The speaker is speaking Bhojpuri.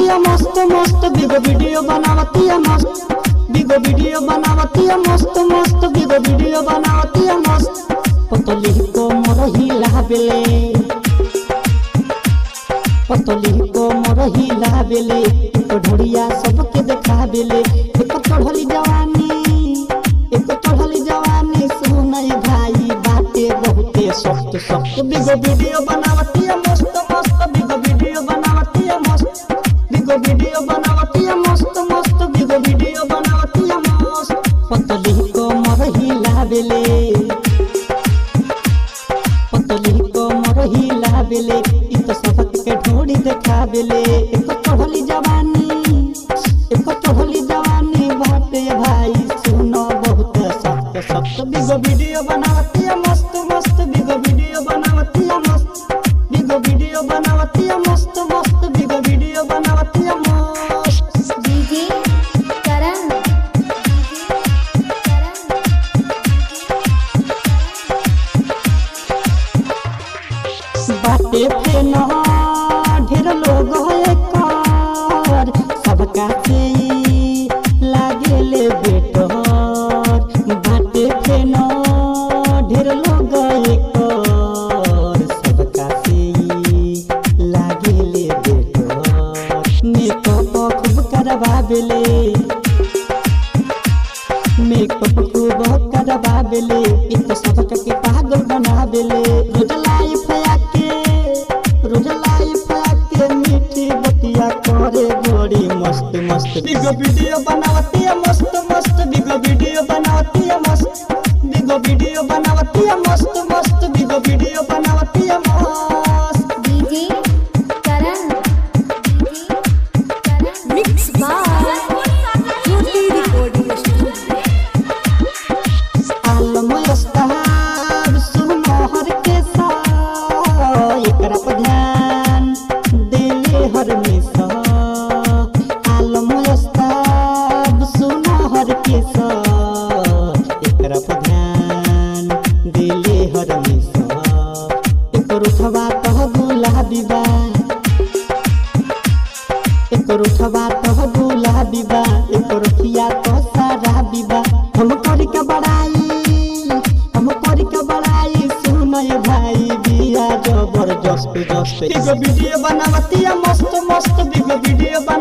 बनावतिया मस्त मस्त बिगो वीडियो बनावतिया मस्त बिगो वीडियो बनावतिया मस्त मस्त बिगो वीडियो बनावतिया मस्त पतली को मोर हिला बेले पतली को मोर हिला बेले तो ढोड़िया सबके देखा बेले एक चढ़ली जवानी एक चढ़ली जवानी सुनय भाई बाते बहुते सख्त सख्त बिगो वीडियो बनावतिया मस्त मस्त बिगो वीडियो बनावतिया मस्त बिगो वीडियो बनावतिया मस्त मस्त बिगो वीडियो बनावतिया मस्त पतली को मोर हिला बेले पतली को मोर हिला बेले इ तो सबक के ढोड़ी देखा बेले एक चढ़ली जवानी एक चढ़ली जवानी बाटे भाई सुनो बहुत सख्त सख्त बिगो वीडियो बनावतिया मस्त मस्त बिगो वीडियो बनावतिया मस्त बिगो वीडियो बनावतिया मस्त मस्त बिगो वीडियो बनावतिया मस्त डीजे करण बाटे फेना ढेर लोग एकर सबका से लागेले बेटर बाटे फेना ढेर लोग एकर सबका से लागेले बेटर मेकअप खूब करवावेले मेकअप खूब करवावेले इ तो सबका के पागल बनावेले रोज लाइफ आके रोज लाइफ आके मीठी बतिया करे बड़ी मस्त मस्त बिगो वीडियो बनावती है मस्त मस्त बिगो वीडियो बनावती है मस्त बिगो वीडियो बनावती है मस्त मस्त बिगो वीडियो बनावती है मस्त DJ Karan mix by Jyoti recording studio आलम अस्ताब सुनो हर के साथ एकरा पर ध्यान देले हर मिसा आलम अस्ताब सुनो हर के साथ एकरा पर ध्यान देले हर मिसा एकर उठवा तह गुलाबी बा एकर उठवा तह गुलाबी बा एकर रखिया तो सारा बिबा हम करी के बड़ाई हम करी के बड़ाई सुनय भाई बिया जबरदस्त जस्त बिगो वीडियो बनावतिया मस्त मस्त बिगो वीडियो बना